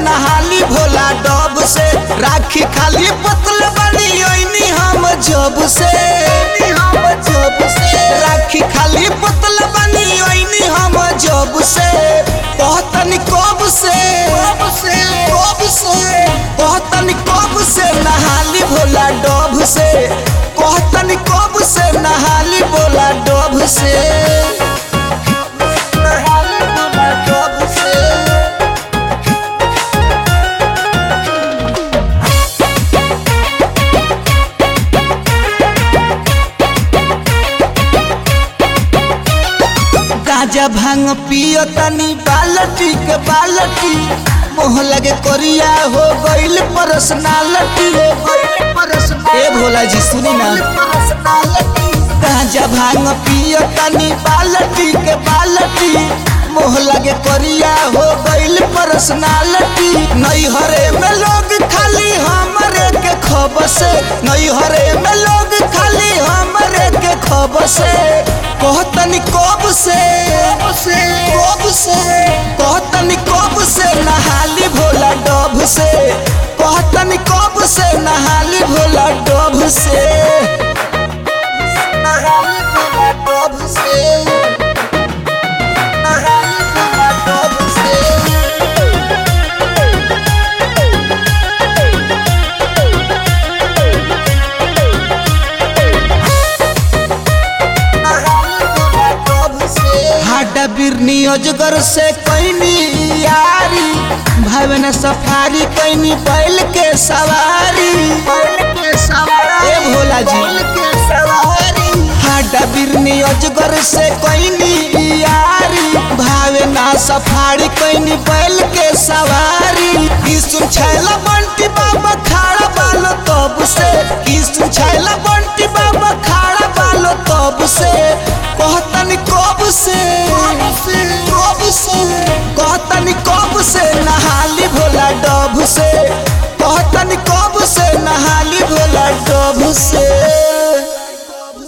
नहाली भोला डब से राखी खाली पतल बनी ओइनी हम जब से हम जब से राखी खाली पतल बनी ओइनी हम जब से कहतनी कब से कब से कब से कहतनी कब से नहाली भोला डब से कहतनी कब से नहाली भोला डब से नहाली भोला डब से गाजा भांग पियो तनी बालटी के बालटी मोह लगे कोरिया हो गइल पर्सनालिटी हो गइल पर्सनालिटी ए भोला जी सुनी ना गाजा भांग पियो तनी बालटी के बालटी मोह लगे कोरिया हो गइल पर्सनालिटी नई हरे में लोग खाली हमरे के खबर से नई हरे में लोग खाली हमरे के खबर से कहतनी कब से कब से कहतनी कब से नहाली भोला डब से कहतनी कब से नहाली भोला डब से नहाली भोला डब से नहाली भोला डब से हाडा बिरनी अजगर से कैनी यारी भावना सफारी कैनी बैल के सवारी बैल के सवारी ए भोला जी बैल के सवारी हाडा बिरनी अजगर से कैनी यारी भावना सफारी कैनी बैल के सवारी किसुन छैला बंटी बाबा खाड़ा बालो तब से किसुन छैला बंटी बाबा खाड़ा बालो तब से कहतनी कब से कब से कहतनी कब से नहाली भोला डब से कहतनी कब से नहाली भोला डब से